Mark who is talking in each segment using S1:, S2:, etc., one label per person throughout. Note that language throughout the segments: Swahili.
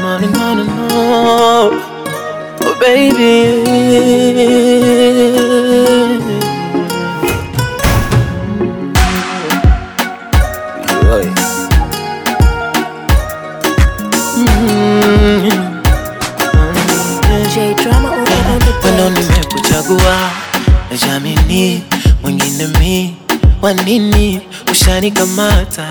S1: no, no, no, no. Oh, baby. Oi. Mm.
S2: J drama on, on the
S1: Wendo
S2: beat.
S1: nimekuchagua najamini mwingine mi wanini ushanikamata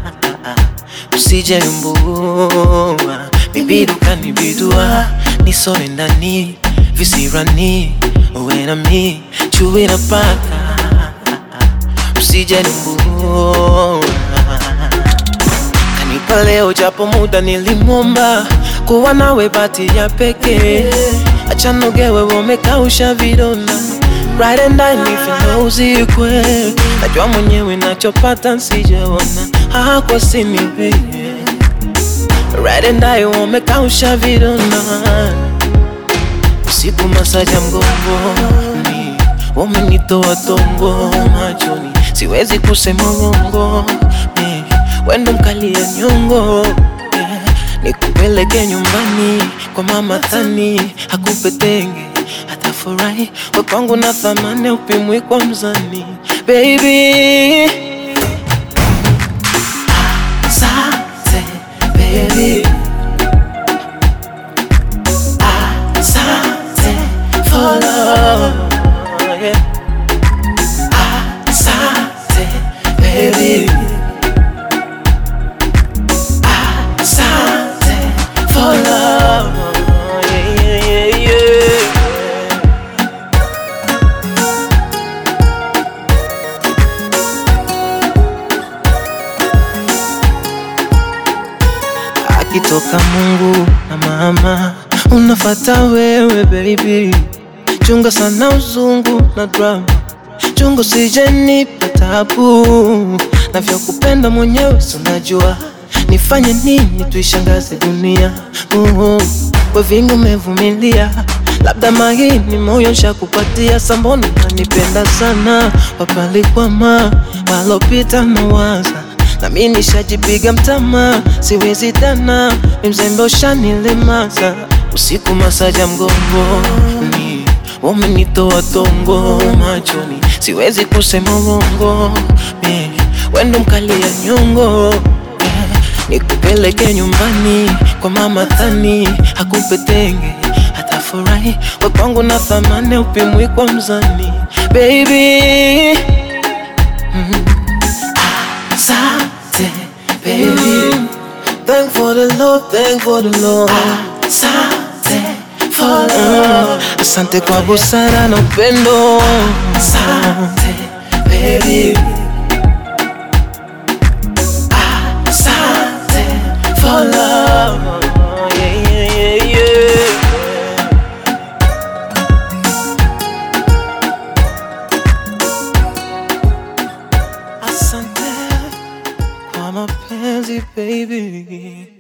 S1: usije mbua bibi dukanibidua nisore ndani visirani uwe na mi chui na paka usije mbua kanipa leo japo muda nilimwomba kuwa nawe bati ya pekee achanogewe wamekausha vidonda right and I nife uzikwe najua mwenyewe nachopata nsijaona hakwa sinipe right and I wamekausha vidonda usiku masaja mgongoni wamenitoa tongo machoni siwezi kusema uongo eh, wendo mkali ya nyongo eh, nikupeleke nyumbani kwa mama Thani akupe tenge atafurahi we kwangu na thamani upimwi kwa mzani baby Asante baby Asante for love yeah. Asante baby Asante for love yeah, yeah, yeah, yeah. akitoka Mungu na mama, unafata wewe baby. Chunga sana uzungu na drama, chunga usije nipa tabu. Navyokupenda mwenyewe sinajua, nifanye nini tuishangaze dunia. Uh, kwa vingi umevumilia, labda mahini moyo shakupatia, samboni nanipenda sana, wapalikwama walopita na waza na mi nishajipiga mtama, siwezi tena, mi mzembe ushanilemaza. Usiku masaja mgongoni, wamenitoa tongo machoni, siwezi kusema uongo, mi wendo mkali ya nyongo eh, nikupeleke nyumbani kwa mama Thani akupe tenge atafurahi, we kwangu na thamani upimwi kwa mzani baby Asante, baby. Thank for the love, thank for the love. Asante for love. Asante kwa busara na upendo. Asante, baby. Asante for love. Yeah, yeah, yeah, yeah. Asante kwa mapenzi baby.